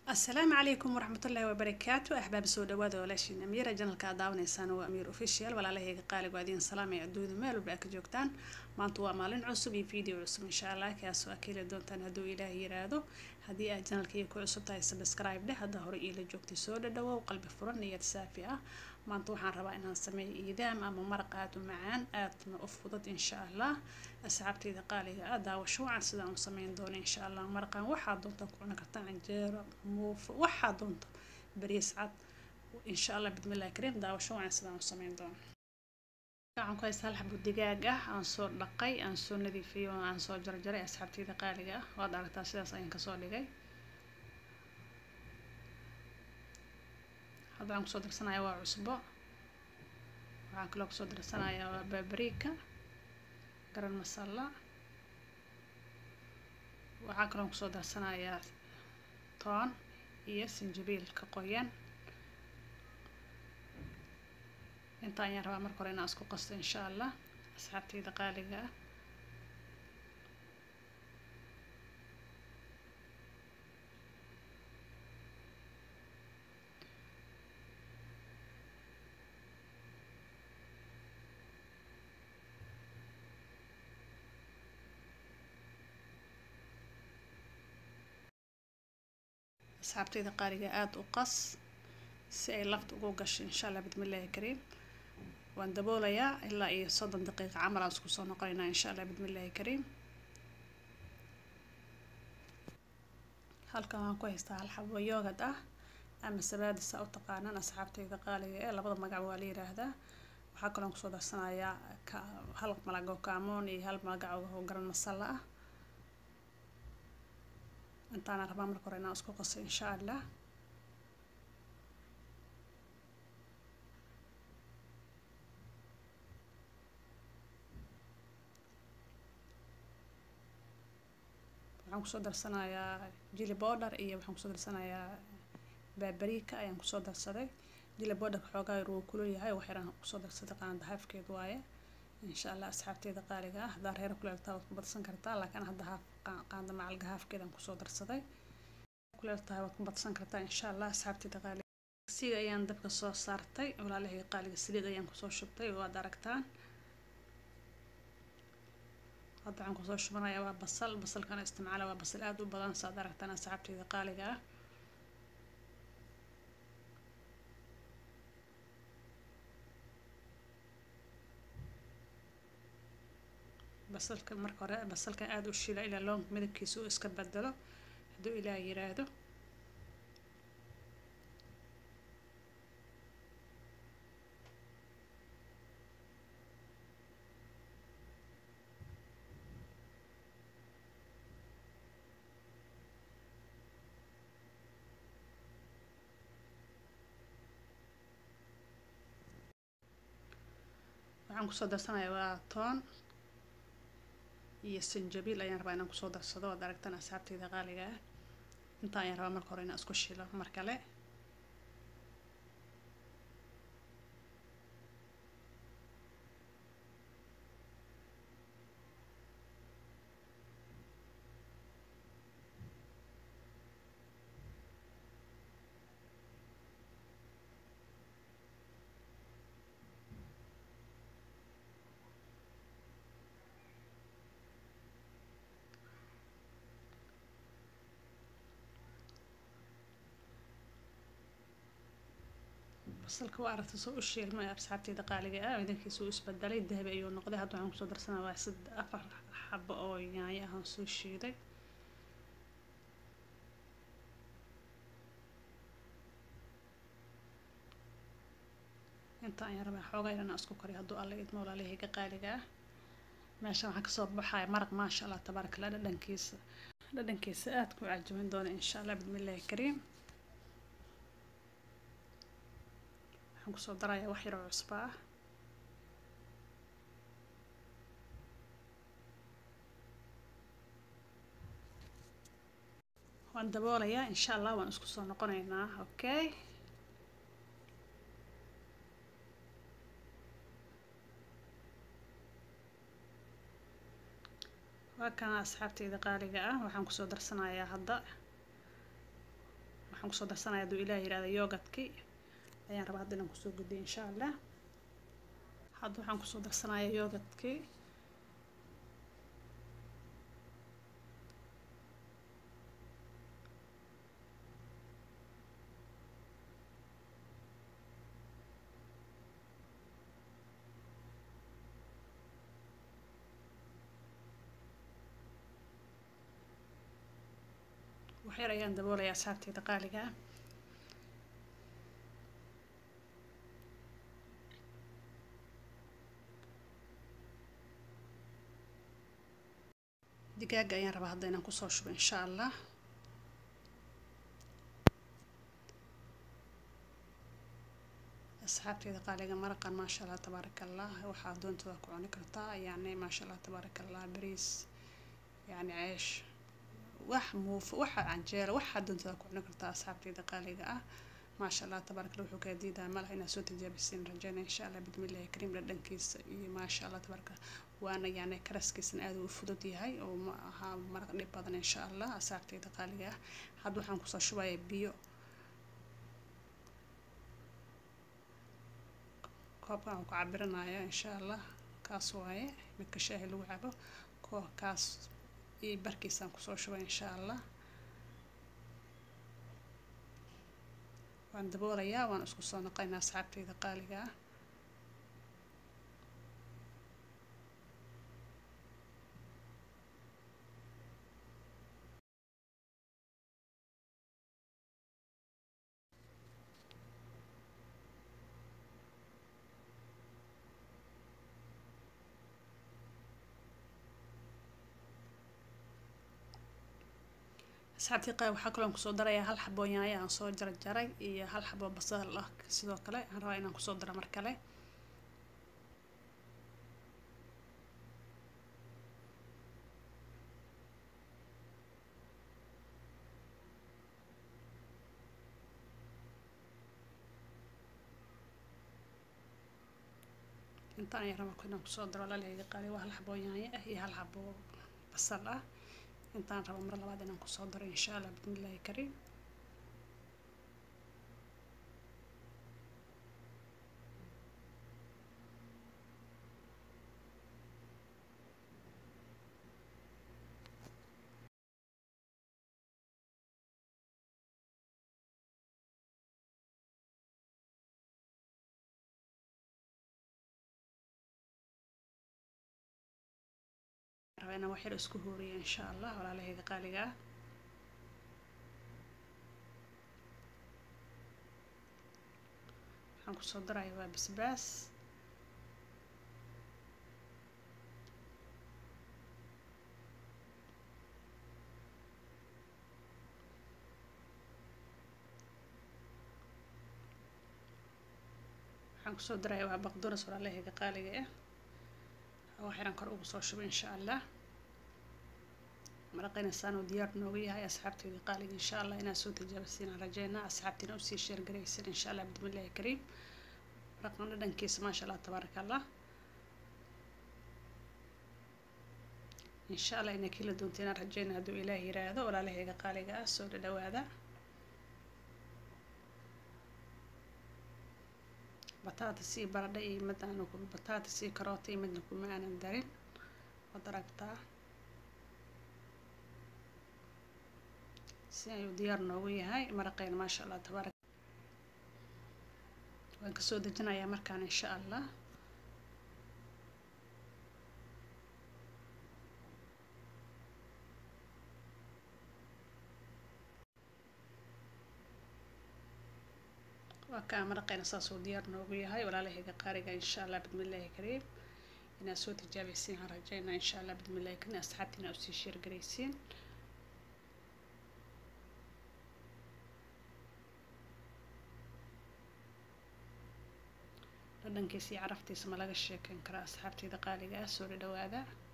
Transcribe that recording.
asalaamu calaykum waraxmatullaahi wabarakaatu axbaab soo dhawaada walaashiin amiira janalka aad daawanaysaan waa amiir official walaalahayga qaaligu adiin salaamay adduunyada meel walba aad ka joogtaan maanta waa maalin cusub iyo video cusub insha allah kaas waa ka heli doontaan hadduu ilaah yiraahdo haddii aad janalkaiga ku cusub tahay subscribe dheh hadda hore iila joogtay soo dhadhawow qalbi furan niyad saafi ah maanta waxaan rabaa inaan sameeyo iidaam ama maraq aad u macaan aadna u fudud insha allah asxaabtayda qaaliga ah daawasho wacan sidaan u sameyn doono insha allah maraqan waxaa doonta ku cuni kartaa canjeero muufo waxaa doonta bariis cad insha allah bismillahi kariim daawasho wacan sidaan u sameyn doono waxaan ku haysta hal xabo digaag ah aan soo dhaqay aan soo nadiifiyey oo aan soo jarjaray asxaabtayda qaaliga ah waad aragtaa sidaas ayaan kasoo dhigay hadda waxaan kusoo darsanayaa waa cusbo waxaan kaloo kusoo darsanayaa waa baabariika garan masala waxaa kaloo kusoo darsanayaa toon iyo sinjibiilka qoyan inta ayaan rabaa marka hore inaan isku qasto insha allah asxaabtayda qaaliga ah asxaabtayda qaaliga aada u qas si ay lafta ugu gasho insha allah bismillahi kariim waan daboolayaa ilaa iyo soddon daqiiqa camal aan isku soo noqonaynaa insha allah bismillahi kariim halkan waxaan ku haystaa hal xabo yoogad ah ama sabaadisa u taqaanaan asxaabtayda qaaliga ee labada magac waa la yiraahdaa waxaa kaloon kusoo darsanayaa hal malag oo kaamoon iyo hal magac oo garan masala ah intaana rabaa marka hore inaan isku qaso insha allah waxaan kusoo darsanayaa jili border iyo waxaan kusoo darsanayaa baabariika ayaan kusoo darsaday jili borderka xoogaa yar wuu kulul yahay wax yaraan kusoo darsaday qaanda haafkeed waaye insha allah asxaabteeda qaaliga ah haddaa reer kuleeltaa waad ku badsan kartaa laakiin hadda haaf qaanda macalga haafkeedaan kusoo darsaday kuleeltahay waad ku badsan kartaa insha allah asxaabteeda qaaliga siga ayaan dabka soo saartay walaalahayga qaaliga saliid ayaan kusoo shubtay waad aragtaan hadda waxaan kusoo shubanayaa waa basal basalkana isticmaala waa basal aada u badan saad aragtaan asxaabteeda qaaliga ah basalka marka hore basalkan aada u shila ilaa loonka midabkiisa uu iska bedelo hadduu ilaah yiraahdo waxaan kusoo darsanayaa waa toon iyo sanjabiil ayaan rabaa inaan kusoo darsado waad aragtaan asxaabtayda qaaliga ah intaa ayaan rabaa marka hore inaan isku shilo mar kale basalka waa aragta soo u shiilmay asxaabteyda qaaliga ah midabkiisa uu isbedelay dahabi ayuu noqday hadda waxaan kusoo darsanaa waa sad afar xabo oo yaanyo ah aan soo shiiday inta ayaan rabaa xoogaa inaan isku kariyo hadduu alla idmo walaalahayga qaaliga ah meeshan waxaa kasoo baxaya maraq maasha allah tabaaraka allah dhadhankiisa dhadhankiisa aada ku cajamin doona insha allah bismillahi kariim waxaan kusoo darayaa wax yaroo cusbo ah waan daboolayaa insha allah waan isku soo noqonaynaa okay waa kana asxaabteyda qaaliga ah waxaan kusoo darsanayaa hadda waxaan kusoo darsanaya hadduu ilaah yirahdo yogadkii ayaan rabaa hadda inaan kusoo gudbiyo insha allah hadda waxaan kusoo darsanaya yogadkii waxyar ayaan daboolaya asxaabteyda qaaliga ah digaaga ayaan rabaa hadda inaan kusoo shubo insha allah asxaabteyda qaaliga maraqan maasha allah tabaaraka allah waxaa doontada ku cuni kartaa yani maasha allah tabaaraka allah bariis yani ceesh wax muuf waxa canjeelo waxaa doontada ku cuni kartaa asxaabteyda qaaliga ah maasha allah tabaaraka allah wuxuu kaa diidaa malaha inaad soo tijaabisiin rajayna insha allah bismillahi kariim dhadhankiisa iyo maasha allah tabaaraka waana yani karaskiisana aad u fudud yahay oo ma aha maraq dhib badan insha allah asxaabteyda qaaliga ah hadda waxaan kusoo shubayaa biyo koobkan aan ku cabirinaya insha allah kaas waaye midka shaahi lagu cabo koo kaas iyo barkiisaan kusoo shubay insha allah waan daboolayaa waan isku soo noqoynaa asxaabteyda qaaliga ah asxaabtii qaab waxaa kaloo kusoo darayaa hal xabo yaanyo aan soo jarjaray iyo hal xabo basal ah sidoo kale aan rabaa inaan kusoo daro mar kale intaan ayaan rabaa inaan kusoo daro laleyga qaali waa hal xabo yaanyo ah iyo hal xabo basal ah intaan rabo mar labaad inaan kusoo daro insha allah bismillahi kariim rabaa inaan wax yar isku hooriyo insha allah walaalaheyda qaaliga ah waxaan kusoo daraya waa basbaas waxaan kusoo daraya waa baqduras walaalaheyda qaaliga ah wax yaraan kor ugu soo shubo insha allah maraqeynaysaan oo diyaar noogu yahay asxaabteyda qaaliga insha allah inaad soo tijaabisiin aan rajeynaa asxaabtiina usii sheergaraysin insha allah bismillahi kariim maraqan dhadhankiisa maasha allah tabaaraka allah insha allah inaa kila doonta inaan rajeyna hadduu ilaah yiraahdo walaalaheyga qaaliga ah soo dhadhawaada batatas iyo baradha iyo mid aanu batatas iyo karoota iyo midna kuma aanan darin waad aragtaa si ayuu diyaar noogu yahay maraqeyna maasha allah tabaarak waan kasoo dejinayaa markaan insha allah waa kaa maraqeyna saasuu diyaar noogu yahay walaalaheyga qaariga insha allah bismillahi kariim inaad soo tijaabeysiin aan rajeynaa insha allah bismillahi kariim asxaabtiina usii sheergaraysiin dhadhankiisa iyo caraftiisa ma laga sheekeyn karaa asxaabteyda qaaliga ah soo dhadhawaada